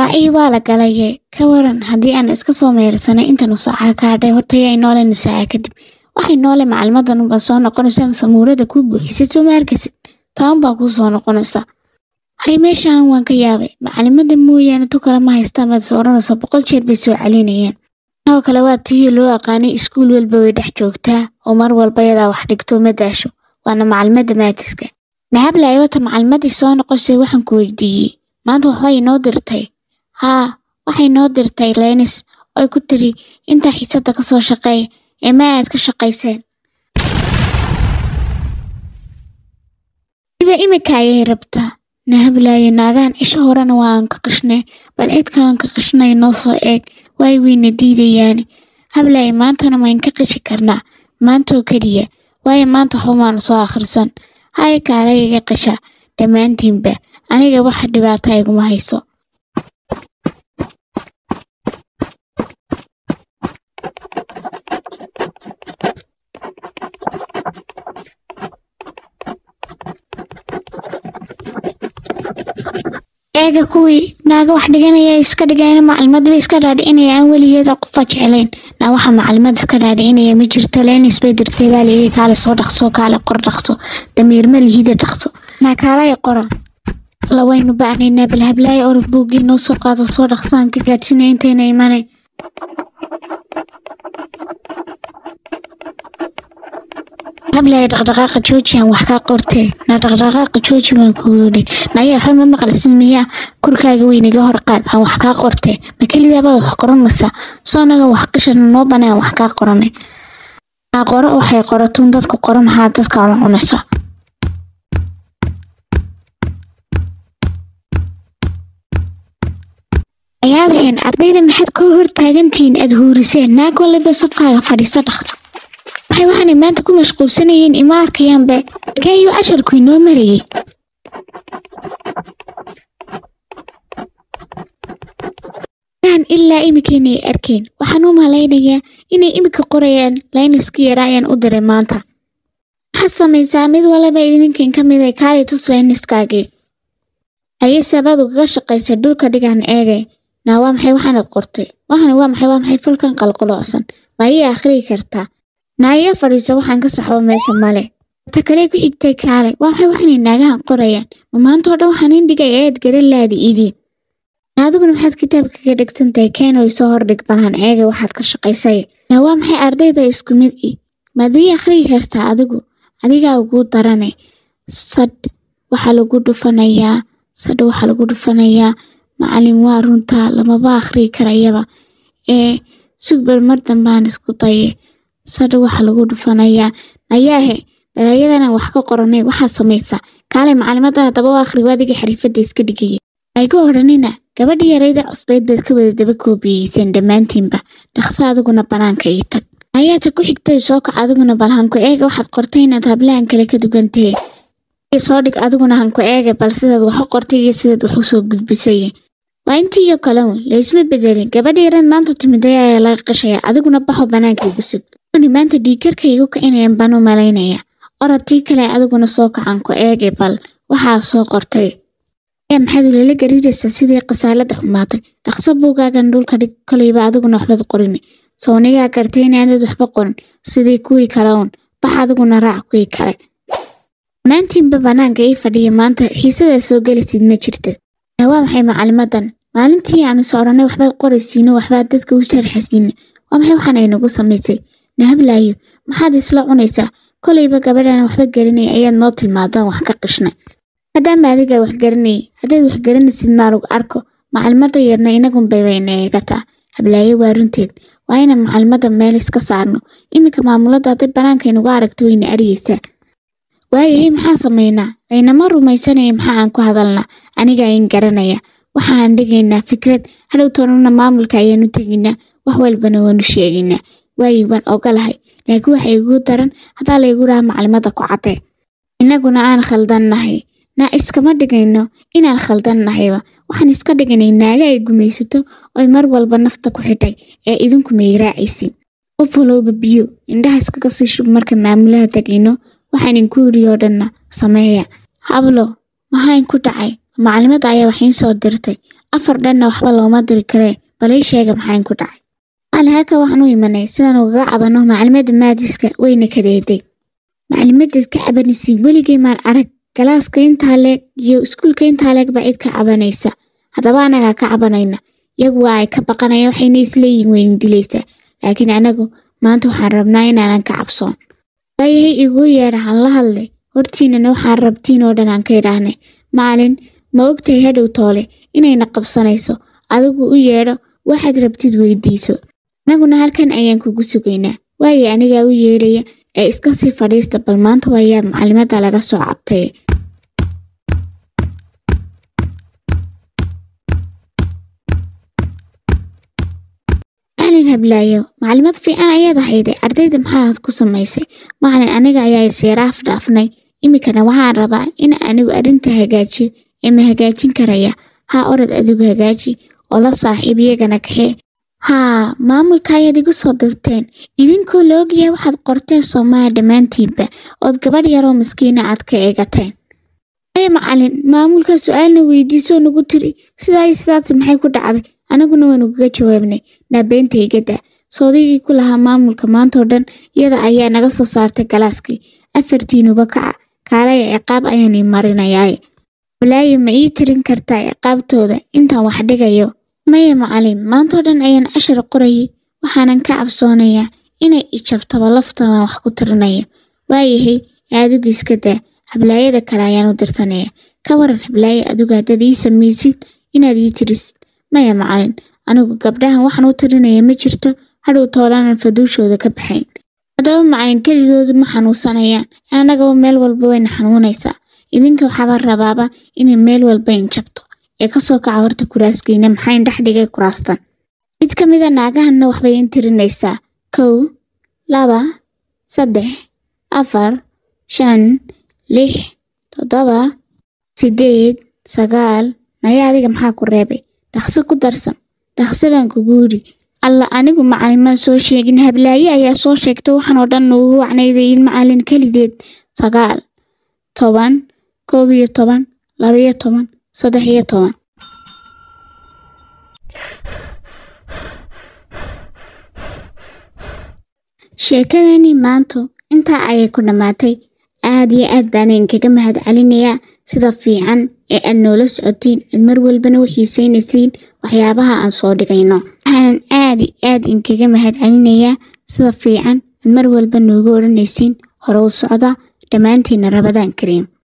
ii waa la galaye ka waran haddii aan iska soo meersanay intan usaaca ka hadhay horta yaa inoole nusaaca kadib waxay noole macalimadan unbaa soo noqonaysa samuurada kuu buuxisay soo ma arkaysid taan baa kuu soo noqonaysa hay meeshaan waan ka yaabay macalimada mooyaane tu kale ma haystaan baad is odhanaysa boqol jeer bay soo celinayaan oo kale waa tii loo aqaanay iskuul walba way dhex joogtaa oo mar walba yadaa wax dhigto ma daasho waana macalimada maatiska nahablaayo wata macalimadii soo noqosay waxaan ku weydiiyey maanta waxbay inoo dirtay haa waxay inoo dirtay leynis oy ku tiri intaa xiisada ka soo shaqeeya ee ma aad ka shaqayseen iba imika ayay rabtaa nahablaayo naagahan cisho horena waa aan ka qishnay bal cid kalean ka qishnay noo soo eeg waay weyna diidayaani hablaayo maantana mayn ka qishi karnaa maantoo keliya waayo maanta waxba maanu soo akhrisan haya kaala iga qisha dhammaantiinba aniga waxa dhibaata iguma hayso eega kuwii naaga wax dhiganaya iska dhigayna macalimadba iska dhaadhicinaya aan weligeeda qofa jeclayn naa waxa macalimad iska dhaadhicinaya ma jirto leynis bay dirtay baa layidhi kaale soo dhaqso kaale qor dhaqso damiirma lihida dhaqso naa kaalaya qora lawaynu bacnaynaa bal hablaayo orod buuggii noo soo qaado soo dhaqsaan ka gaadhsinaya intayna imanay hablaayo dhaqdhaqaaqa joojiyan wax kaa qortee naa dhaqdhaqaaqa jooji baan ku yidhi naya waxba ma maqlisin miyaa korkaaga weyniga hor qaad aan wax kaa qortee ma kelidaabaa wax qoranaysaa soo naga wax qishana noo banay aan wax kaa qoranay naa qoro waxay qoratuun dadku qoran haa dadka la cunaysa ayaadaheen ardayda maxaad ka hor taagantihiin aad huuriseen naag waliba safkaaga fadhiiso dhaqso waxay waxaanay maanta ku mashquulsanayeen ima arkayaanba kaayo casharku inoo marayay aan ilaa imika inay arkeen waxaan u malaynayaa inay imika qorayaan layniskii yara ayaan u diray maanta waxaad samaysaa mid waliba idinkan ka mid ay kaali tus layniskaagii ayay sabadu kaga shaqaysay dhulka dhigaan eegay naa waa maxay waxaanad qortay waxani waa maxay waa maxay falkan qalqaloocsan ma ii akhriyi kartaa naaya fadhiiso waxaan ka saxbo meesha male ta kale ku xigtay kaale waa maxay waxaanay naagahan qorayaan ma maanta oo dhan waxaan indhigay eed garan laadi idiin adiguna maxaad kitaabka kaga dhegsan tahay keenoy soo hordhig balaan eega waxaad ka shaqaysay naa waa maxay ardayda isku mid i maad ii akhriyi kartaa adigu adigaa ugu darane sadh waxaa lagu dhufanayaa sadh waxaa lagu dhufanayaa macalin waa runtaa lamaba akhriyi karayaba ee sugbar mar dambaan isku daye sadh waxaa lagu dhufanayaa ayaahe balaayadana wax ka qoranay waxaad samaysaa kaale macalimada haddaba u akhri adiga xariifadda iska dhigaya aygu odhanina gabadhi yarayda cusbeyd baad ka wada daba koobiyeyseen dhammaantiinba dhaqso adiguna banaanka ii tag ayaata ku xigtay soo kac adiguna bal hanku eega waxaad qortay inaad hablahan kale ka dugantahe soo dhig adiguna hanku eega bal sidaad wax u qortay iyo sidaad wax usoo gudbisay waa intiiyo kale un laysma bedelin gabadhi yarad maanta timiday ayaa laga qashaya adiguna baxo banaanka igu sug ni maanta dhiigarka igu kicinayan baan u malaynaya orod tii kale adiguna soo kacan ku eege bal waxaa soo qortay yaa maxaad ulala gariiraysaa sidii khasaalada xumaatay dhaqso buugaagan dhulka dhig kolayba adiguna waxbaad qorin sawnigaa gartay inaanad waxba qorin sidii kuwii kale uun bax adiguna raac kuwii kale maantiinba banaanka ii fadhiya maanta xiisadaa soo gelisid ma jirto waa maxay macalimadan maalintii aan is odhanay waxbaad qoraysiino waxbaad dadka u sharxasiina waa maxay waxaan aynagu samaysay nahablaayo maxaad isla cunaysaa kolayba gabadhaan waxba garanay ayaad noo tilmaadaan wax ka qishnay haddaanba adigaa wax garanayay haddaad wax garanaysid maa lagu arko macalimada yarna inagunbay bayna eegataa hablaayo waa runteed waa inaan macalimada meel iska saarno iminka maamulada hadday banaanka inugu aragto wayna aryaysaa waayahay maxaa samaynaa aynama rumaysanaya maxaa aan ku hadalnaa anigaa in garanaya waxaan dhigaynaa fikrad hadhow toonana maamulka ayaanu tegaynaa wax walbana waanu sheegaynaa waayi waan ogolahay laakiin waxa igu daran haddaa laygu dhaha macalimada ku caddee innaguna aan khaldannahay naa iskama dhigayno inaan khaldannahayba waxaan iska dhiganay naaga ay gumaysato oy mar walba nafta ku xidhay ee idinku may raacaysin qof walowba biyo indhaha iskaga sii shub marka maamulaha tegayno waxaan inku yidhi oo dhanna sameeya hablo maxaa inku dhacay macalimada ayaa wax iin soo dirtay afar dhanna waxba looma diri karee bal ii sheega maxaan ku dhacay macalin halka waxaan u imanay sidaan ugaga cabano macalimadda maadiska wayna kadeeday macalimaddaad ka cabanaysiin weligay maan arag galaaska intaa leeg iyo iskuulka intaa leeg baa cid ka cabanaysa haddaba anagaa ka cabanayna iyagu waa ay ka baqanayaan waxayna isleeyihin wayna dilaysaa laakiin anagu maanta waxaan rabnaa inaanan ka cabsoon waayahay iguu yeedha han la hadlay hortiinana waxaan rabtiin oo dhan aan ka idhaahnay macalin ma ogtahay hadhow toole inayna qabsanayso adigu u yeedho waxaad rabtid weydiiso anaguna halkan ayaan kugu sugaynaa waaye anigaa u yeedhaya ee iska sii fadhiista bal maanta waayaa macalimadda laga soo cabtay macalin hablaayo macalimad fiican ayaad ahayday ardayda maxaad ku samaysay macalin aniga ayaa isyaaraaf dhaafnay iminkana waxaan rabaa in anigu arrinta hagaajiyo ee ma hagaajin karaya haa orod adigu hagaaji oo la saaxiib iyagana kaxee haa maamulka ayaad igu soo dirteen idinkoo la ogyahay waxaad qorteen soomaha dhammaantiinba ood gabadh yaroo maskiina aad ka eegateen ee macalin maamulka su-aalna weydiisoo nagu tiri sidaa iyo sidaas maxay ku dhacday anaguna waynu kaga jawaabnay naabeentaygadda soodigii ku lahaa maamulka maantoo dhan iyada ayaa naga soo saartay galaaskii afartiinuba kaca kaalaya ciqaab ayaanay marinayaaye walaayo ma ii tirin kartaa ciqaabtooda intaan wax dhigayo maya macalin maantoo dhan ayaan cashar qorayay waxaanan ka cabsoonayaa inay ijabtaba laftoodan wax ku tirinayo waayahay aadigu iska daa hablaayada kale ayaan u dirsanaya ka waran hablaaye adigu haddaad ii samaysid inaad ii tirisid maya macalin anigu gabdhahan waxaan u tirinaya ma jirto hadhow toolaanan faduushooda ka baxayn haddaba macalin keligoodu ma xanuunsanayaan annagaba meel walba wayna xanuunaysaa idinka waxaaba rabaaba inay meel walba injabto ee kasoo kaca horta kuraaskiina maxayn dhex dhigay kuraastan mid ka mida naagahanna waxbay in tirinaysaa kow laba saddex afar shan lix toddoba siddeed sagaal maya adiga maxaa ku reebay dhaqso ku darsan dhaqso baan kugu yidhi alla anigu macalin maan soo sheegin hablaaye ayaa soo sheegtay waxaan oo dhan noogu wacnaydayin macalin kelideed sagaal toban koob iyo toban labaiyo toban saddex iyo toban sheekadani maantu intaa ayay ku dhammaatay aad iyo aad baana inkaga mahad celinayaa sida fiican ee aad noola socotiin aad mar walbana u xiiseynaysiin waxyaabaha aan soo dhigayno waxaanan aad i aad inkaga mahad celinayaa sida fiican aad mar walba noogu odhanaysiin hore u socda dhammaantiinna rabadaan kariim